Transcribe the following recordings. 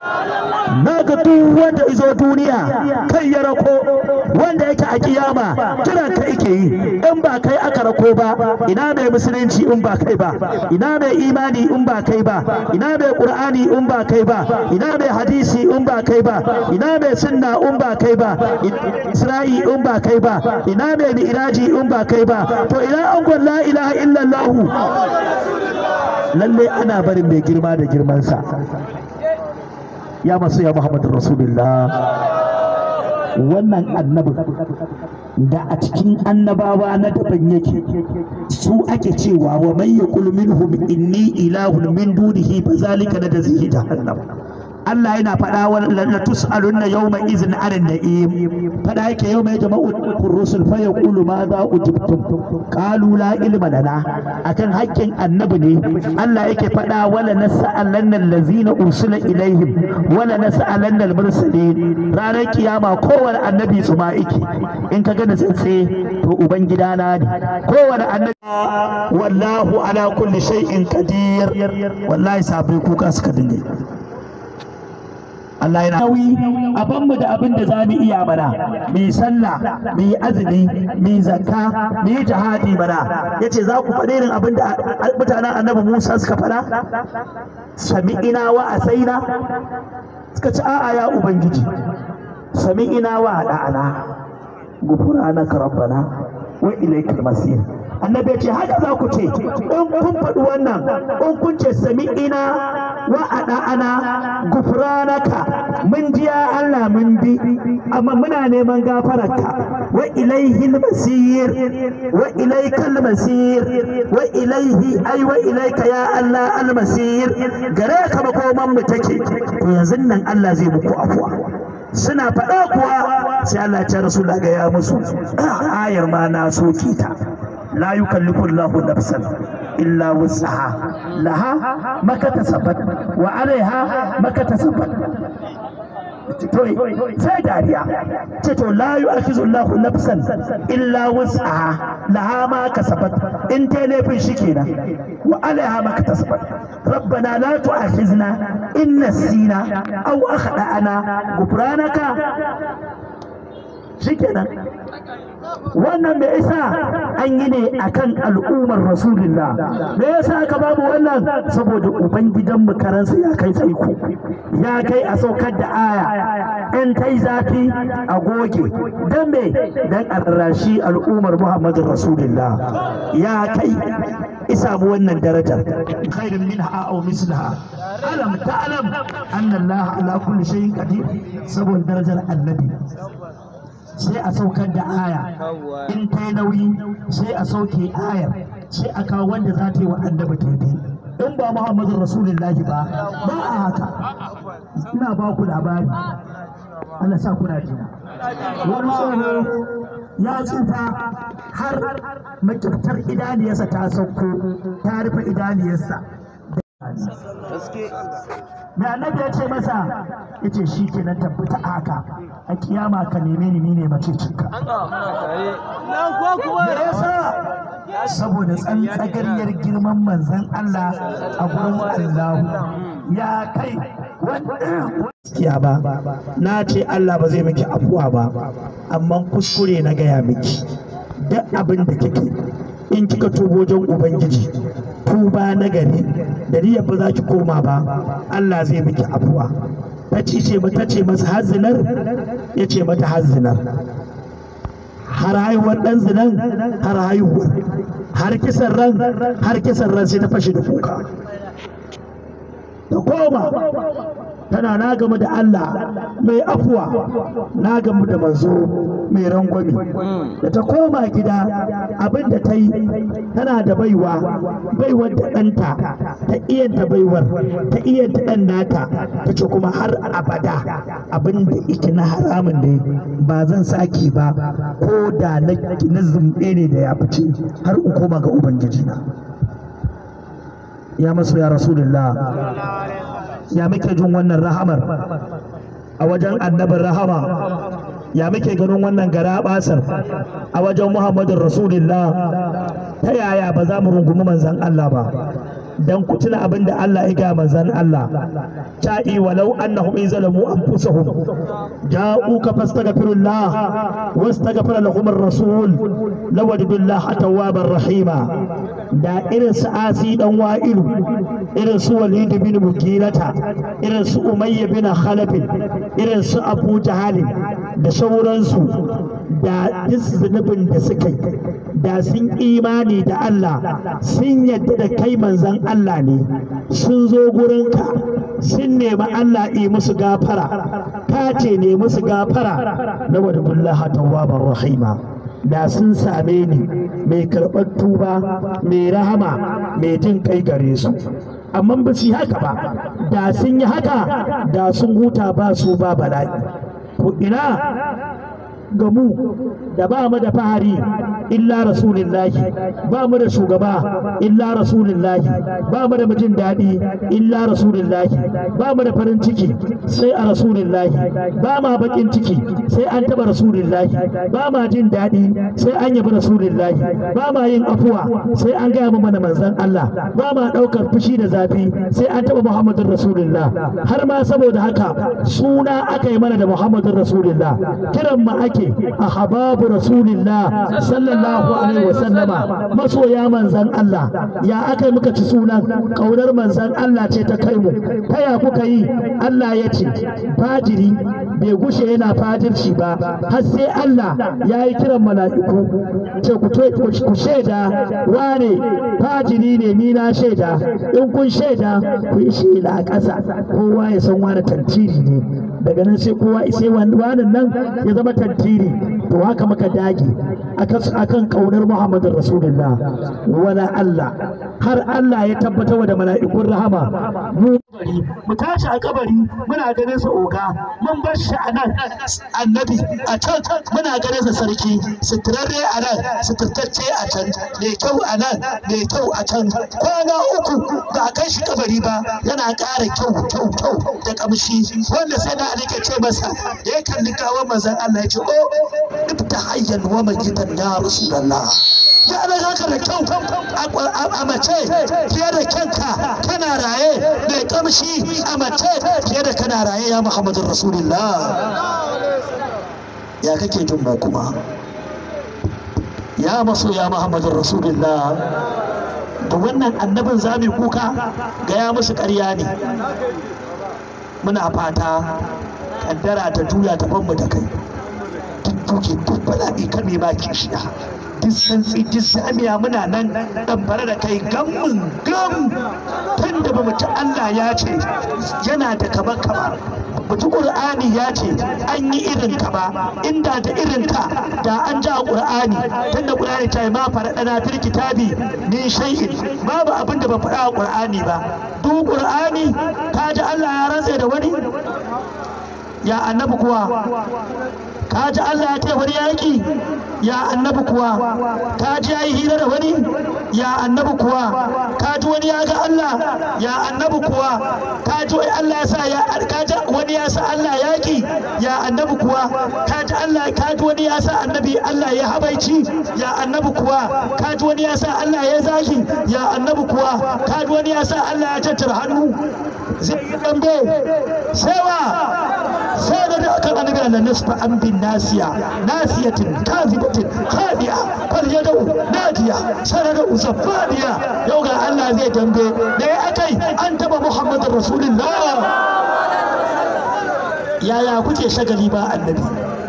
na ga duk wanda izo duniya kai ya rako wanda yake a kiyama kiran ka ike yi in ba kai aka rako ba ina mai musulunci in ba kai ba ina mai imani in ba kai ba ina mai qur'ani in ba kai ba ina mai hadisi in ba kai ba ina mai sunna in ba kai ba isra'i in ba kai ba ina mai mi'raji in ba kai ba to ina an la ilaha illallah lalle ana barin mai girma da girmansa ya masu ya Muhammadu Rasulullah wannan annabin da a cikin annabawa na daban yake su ake cewa wa man yaqul minhum inni ilahun min dunihi fa zalika nadzihi jahannam Allah yana faɗa wa la tus'alunna yawma izin anin na'im faɗa yake yau mai jama'u rusul fa yaqulu ma za ujibtum qalu la ilma lana akan haƙƙin annabi ne Allah yake faɗa wala nas'alanna allazina ursila ilaihim wala nas'alanna al-mursalin ranar kiyama kowane annabi su ma yake in ka ga da tsitse to uban gidana ne kowane annabi wallahu ala kulli shay'in qadir wallahi sabai kuka suka dinga Allah yana nauyi a banmu da abin da za mu iya mana mu yi sallah mu yi azumi mu yi zakka mu yi jihadi mana yace za ku faɗi irin abin da mutanen annabi Musa suka faɗa sami'ina wa asaina suka ci a'a ya ubangiji sami'ina wa da'ana gufranaka rabbana wa ilaikal masir annabi ya ce haka za ku ce in kun faɗi wannan in kun ce sami'ina wa ana gufranaka mun ji ya Allah mun bi amma muna neman gafararka wa ilaihi masir wa ilaikal masir wa ilaihi ai wa ilaika ya Allah al masir gare ka makoman mu take to yanzu nan Allah zai muku afwa suna faɗa kuwa sai Allah ya ce rasulullah ga ya musu ayar ma na soke ta la yukallifu Allahu nafsan illa wus'aha laha ma kasabat wa alaiha ma kasabat sai dariya ce to la yu'akizu Allahu nafsan illa wus'aha laha ma kasabat in ta laifin shi kenan wa alaiha ma kasabat ربنا لا تؤاخذنا إن نسينا أو أخطأنا غفرانك shikenan wannan me yasa an yi ne akan al'ummar rasulullah me yasa aka babu wannan saboda ubangidan mu karansa ya kai tsaiko ya kai a saukar da aya in kai zafi a goge dan me dan arrashi al'ummar muhammadin rasulullah ya kai isa mu wannan darajar khairun minha aw mislaha alam ta'lam anna allah ala kulli shay'in qadir saboda darajar annabi sai a saukar da aya in ta yi nauyi sai a sauke ayar sai a kawo wanda za ta yi wa annabi daidai in ba muhammadin rasulullahi ba ba a haka ina ba ku labari Allah sa kuna jina wani tsoho ya tsufa har makiftar idaniyarsa ta sauko ta rufe idaniyarsa mai annabi ya ce masa ya ce shi kenan tabbata haka a kiyama ka neme ni ne mace cinka me yasa saboda tsantsagariyar girman manzan Allah a gurin Allahu ya kai gaskiya ba na ce Allah ba zai miki afuwa ba amma kuskure na gaya miki duk abin da kike in kika tubo wajen ubangiji tuba na gari da niyyar ba za ki koma ba Allah zai miki afuwa ta ce mata ce masa hazinar ya ce mata hazinar har haihuwar ɗan zinan har haihuwar har kisan ran har kisan ran sai ta fashe da kuka ta koma tana na gamu da Allah mai afuwa na gamu da manzo mai rangwami da ta koma gida abin da ta yi tana da baiwa baiwar da ɗanta ta iyanta baiwar ta iyanta ɗan nata ta ce kuma har abada abin da ike na haramun ne ba zan sake ba ko da na zumbe ne da ya fice har in koma ga ubangiji na ya masu ya rasulullah ya muke jin wannan rahamar a wajen annabin rahama ya muke ganin wannan gara basar a wajen muhammadin rasulullah ta yaya ba za mu rungumi manzan Allah ba dan ku tuna abin da Allah ya ga manzon Allah ta'i walau annahum in zalamu anfusahum ja'uka fastaghfirullah wastaghfara lahum ar-rasul lawajidullaha tawwabar rahima da irin su asi dan wa'ilu irin su walid bin mugirata irin su umayya bin khalaf irin su abu jahalin da sauransu da duk zunubin da suka yi da sun imani da Allah sun yadda da kai manzan Allah ne sun zo gurinka sun nemi Allah yi musu gafara ka ce ne musu gafara na wadda tawwabar rahima da sun same ni mai karɓar tuba mai rahama mai jin kai gare su amma ba su yi haka ba da sun yi haka da sun huta ba su ba bala'i ko ina ga mu da ba mu da fahari illa rasulillahi ba mu da shugaba illa rasulillahi ba mu da mijin daɗi illa rasulillahi ba mu da farin ciki sai a rasulillahi ba ma bakin ciki sai an taɓa rasulillahi ba ma jin daɗi sai an yabi rasulillahi ba ma yin afuwa sai an gaya mana manzan Allah ba ma ɗaukar fushi da zafi sai an taɓa muhammadin rasulillah har ma saboda haka suna aka yi mana da muhammadin rasulillah kiran mu ake a hababu rasulillah sallallahu alaihi wasallama masoya manzan Allah ya aka yi muka ci sunan kaunar manzan Allah ce ta kai mu ta ya kuka yi Allah ya ce fajiri bai gushe yana fajirci ba har sai Allah ya yi kiran mala'iku ce ku shaida wane fajiri ne ni na shaida in kun shaida ku yi shaida a ƙasa kowa ya san wane tantiri ne daga nan sai kowa sai wannan nan ya zama tantiri to haka muka dage akan kaunar Muhammadu Rasulullah wala Allah har Allah ya tabbatar da mala'ikun rahama mu mu tashi a kabari muna ganin sa oga mun bar shi a nan annabi a can muna ganin sa sarki suturarre a nan suturtacce a can mai kyau a nan mai kyau a can kwana uku ba a kai shi kabari ba yana ƙara kyau kyau kyau da kamshi wanda sai da alike ce masa da ya kalli kawon manzon Allah ya ce o ibta hayyan wa majidan ya rasulullah ya da haka da kyau a mace fiye da kyanka kana raye mai kamshi a mace fiye da kana raye ya muhammadun rasulullah ya kake jin ba kuma ya maso ya muhammadun rasulullah da wannan annabin za mu kuka ga ya musu ƙarya ne muna fata kaddara ta juya ta banmu da kai duk duke duk bala'i kan mai baki shiya duk santsi duk samiya muna nan dan fara da kai gammun gam tun da bamu ci Allah ya ce yana da kaba kaba mutu Qur'ani ya ce an yi irin ka ba inda da irin ka da an ja Qur'ani tun da Qur'ani ta yi ma faradana fil kitabi min shay'in babu abin da ba faɗa a Qur'ani ba duk Qur'ani ka ji Allah ya rantse da wani ya annabi kuwa ka ji Allah ya taya wani yaƙi ya annabi kuwa ka ji ya yi hira da wani ya annabi kuwa ka ji wani ya ga Allah ya annabi kuwa ka ji Allah ya sa ya ka ji wani ya sa Allah yaƙi ya annabi kuwa ka ji Allah ka ji wani ya sa annabi Allah ya habaici ya annabi kuwa ka ji wani ya sa Allah ya zagi ya annabi kuwa ka ji wani ya sa Allah ya tattara hannu zai yi dambe sai wa sai da aka annabi Allah nasfa an bin nasiya nasiyatin kazibatin khadiya fal yadu nadiya sanadu zafadiya yau ga Allah zai dambe da ya akai an taba Muhammadin Rasulullah yaya kuke shagali ba annabi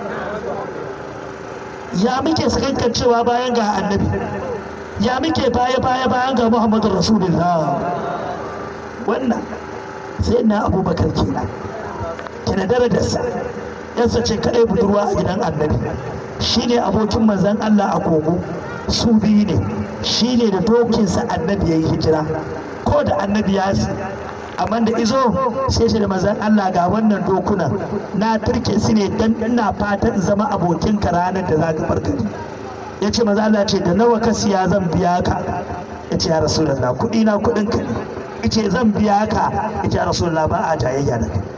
ya muke sakankan cewa bayan ga annabi ya muke baya baya bayan ga Muhammadin Rasulullah wannan sai na abubakar kenan kina darajarsa yansa ce kadai budurwa a gidan annabi shine abokin manzon Allah a kogo su biyu ne shine da dokinsa annabi ya yi hijira ko da annabi ya amma da izo sai shi da manzon Allah ga wannan dokunan na turke su ne dan ina fatan zama abokin ka ranar da zaka farkari ya ce manzon Allah ce da nawa ka siya zan biya ka ya ce ya rasulullah kuɗi na kuɗin ka ne ya ce zan biya ka ya ce ya rasulullah ba a jayayya da kai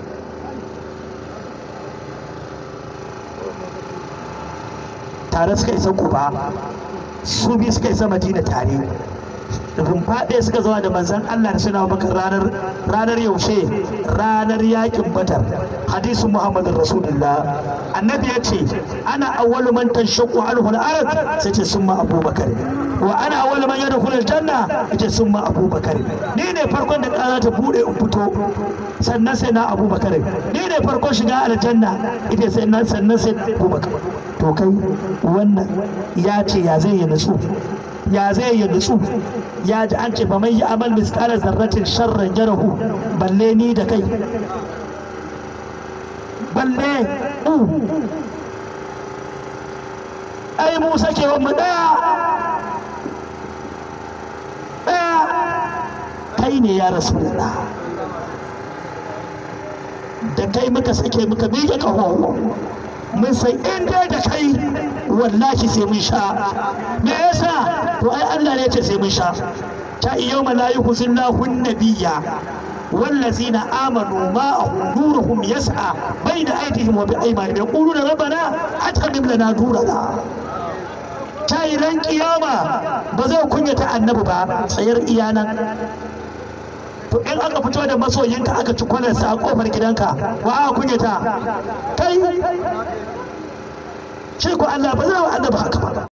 tare suka isa kuba su biyu suka isa madina tare rumfa ɗaya suka zama da manzan Allah da suna bakar ranar ranar yaushe ranar yakin batar hadisin Muhammadin Rasulullah annabi ya ce ana awwalu man tanshaqqu anhu al-ard sai ce summa Abubakar wa ana awwalu man yadkhulu al-janna yace summa Abubakar ni ne farkon da ƙara ta bude in fito sannan sai na Abubakar ni ne farkon shiga aljanna ita sai na sannan sai Abubakar to kai wannan ya ce ya zai yi nutsu ya zai yi nutsu ya ji an ce ba mai yi amal miskalar zarratin sharran jarahu balle ni da kai balle ai mu sake mu daya daya kai ne ya rasu da da kai muka sake muka miƙe ƙaho mun san in dai da kai wallahi sai mun sha me yasa to ai Allah ne ce sai mun sha ta yawma la yuhzillahu nabiyya والذين آمنوا معه نورهم يسعى بين أيديهم وبأيمانهم يقولون ربنا أتمم لنا نورنا tayi ran kiyama ba zai kunyata annabi ba tsayar iyanan to in aka fito da masoyinka aka ci kwalarsa a kofar gidanka wa aka kunyata kai shi ko Allah ba zai wa annabi haka ba